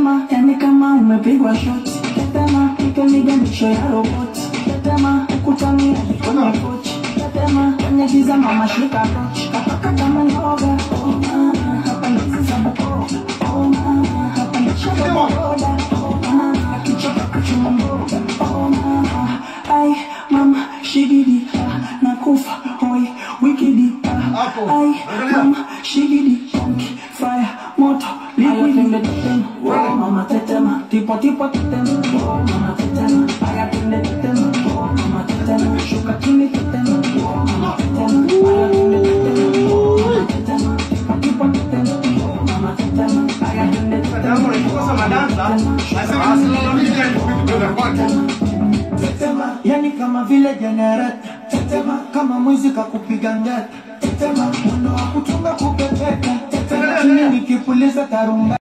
tetema, yani kama umepigwa shoti. Tetema, ikaniganisho ya roboti. Tetema, ukutani hadi kwenye kochi. Tetema, kwenye giza mama shika tochi. Kapaka kama noga. Oh mama, hapa ni sababu. Oh mama, hapa ni shamba boda. Oh mama, akichoka kuchuma mboga. Oh mama, ai mama shigidi ah, nakufa hoi wikidi ah, Hapo, ai angalia. mama shigidi konki fire moto liquidi tetema oh mama tetema tipo tipo tetema oh mama tetema aya tende tetema oh mama tetema shuka chini tetema oh mama tetema aya tende tetema oh mama tetema tipo tipo tetema oh mama tetema aya tende Tangu nikikosa madansa, nasema asimamie kwenda kwake. tetema, yani kama vile jenereta tetema, kama mwizi kakupiga ngeta tetema, mwendo wa kutunga kupepeta tetema, chini nikipuliza tarumba